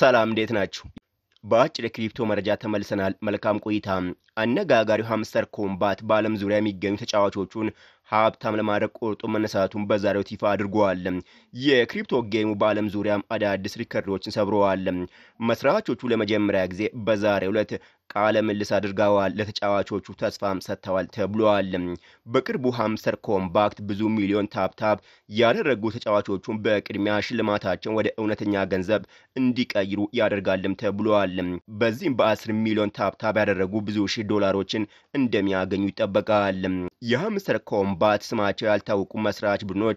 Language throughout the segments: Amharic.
ሰላም እንዴት ናችሁ? በአጭር የክሪፕቶ መረጃ ተመልሰናል። መልካም ቆይታ። አነጋጋሪው ሃምስተር ኮምባት በዓለም ዙሪያ የሚገኙ ተጫዋቾቹን ሀብታም ለማድረግ ቆርጦ መነሳቱን በዛሬው ይፋ አድርገዋል። የክሪፕቶ ጌሙ በዓለም ዙሪያም አዳዲስ ሪከርዶችን ሰብረዋል። መስራቾቹ ለመጀመሪያ ጊዜ በዛሬው ዕለት ቃለ ምልስ አድርገዋል። ለተጫዋቾቹ ተስፋም ሰጥተዋል ተብሏል። በቅርቡ ሃምስተር ኮምባክት ብዙ ሚሊዮን ታፕታፕ ያደረጉ ተጫዋቾቹን በቅድሚያ ሽልማታቸውን ወደ እውነተኛ ገንዘብ እንዲቀይሩ ያደርጋልም ተብሏል። በዚህም በ10 ሚሊዮን ታፕታፕ ያደረጉ ብዙ ሺህ ዶላሮችን እንደሚያገኙ ይጠበቃል። የሃምስተር ኮምባት ስማቸው ያልታወቁ መስራች ቡድኖች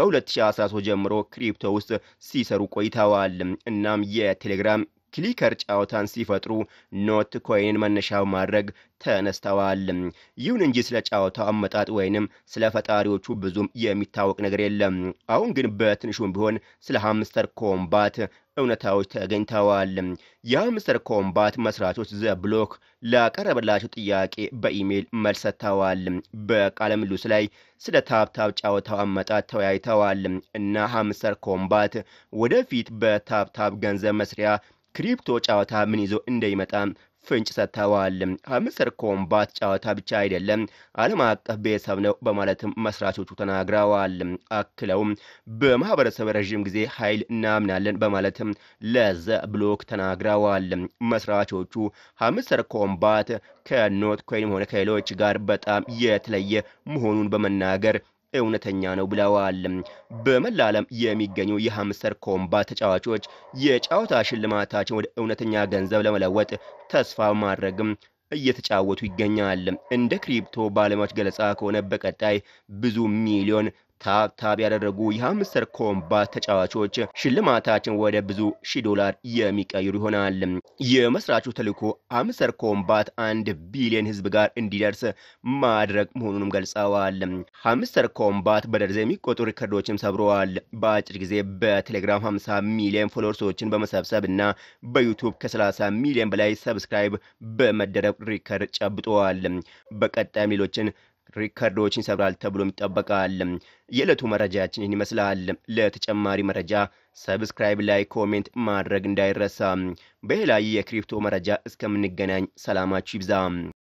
ከ2013 ጀምሮ ክሪፕቶ ውስጥ ሲሰሩ ቆይተዋል። እናም የቴሌግራም ክሊከር ጨዋታን ሲፈጥሩ ኖት ኮይንን መነሻ ማድረግ ተነስተዋል። ይሁን እንጂ ስለ ጨዋታው አመጣጥ ወይንም ስለ ፈጣሪዎቹ ብዙም የሚታወቅ ነገር የለም። አሁን ግን በትንሹም ቢሆን ስለ ሃምስተር ኮምባት እውነታዎች ተገኝተዋል። የሃምስተር ኮምባት መስራቾች ዘ ብሎክ ላቀረበላቸው ጥያቄ በኢሜይል መልስ ሰጥተዋል። በቃለ ምልልሱ ላይ ስለ ታፕታፕ ጨዋታው አመጣጥ ተወያይተዋል እና ሃምስተር ኮምባት ወደፊት በታፕታፕ ገንዘብ መስሪያ ክሪፕቶ ጨዋታ ምን ይዞ እንደሚመጣ ፍንጭ ሰጥተዋል። ሃምስተር ኮምባት ጨዋታ ብቻ አይደለም፣ ዓለም አቀፍ ቤተሰብ ነው በማለትም መስራቾቹ ተናግረዋል። አክለውም በማህበረሰብ ረዥም ጊዜ ኃይል እናምናለን በማለትም ለዘ ብሎክ ተናግረዋል። መስራቾቹ ሃምስተር ኮምባት ከኖት ኮይንም ሆነ ከሌሎች ጋር በጣም የተለየ መሆኑን በመናገር እውነተኛ ነው ብለዋል። በመላ ዓለም የሚገኙ የሃምስተር ኮምባት ተጫዋቾች የጨዋታ ሽልማታቸውን ወደ እውነተኛ ገንዘብ ለመለወጥ ተስፋ ማድረግም እየተጫወቱ ይገኛል። እንደ ክሪፕቶ ባለሙያዎች ገለጻ ከሆነ በቀጣይ ብዙ ሚሊዮን ታፕታፕ ያደረጉ የሃምስተር ኮምባት ተጫዋቾች ሽልማታችን ወደ ብዙ ሺህ ዶላር የሚቀይሩ ይሆናል። የመስራቹ ተልዕኮ ሃምስተር ኮምባት አንድ ቢሊዮን ሕዝብ ጋር እንዲደርስ ማድረግ መሆኑንም ገልጸዋል። ሃምስተር ኮምባት በደርዘን የሚቆጠሩ ሪከርዶችም ሰብረዋል። በአጭር ጊዜ በቴሌግራም 50 ሚሊዮን ፎሎወርሶችን በመሰብሰብ እና በዩቱብ ከ30 ሚሊዮን በላይ ሰብስክራይብ በመደረግ ሪከርድ ጨብጠዋል። በቀጣይም ሌሎችን ሪከርዶችን ይሰብራል ተብሎም ይጠበቃል። የዕለቱ መረጃችን ይህን ይመስላል። ለተጨማሪ መረጃ ሰብስክራይብ፣ ላይ ኮሜንት ማድረግ እንዳይረሳ። በሌላ የክሪፕቶ መረጃ እስከምንገናኝ ሰላማችሁ ይብዛ።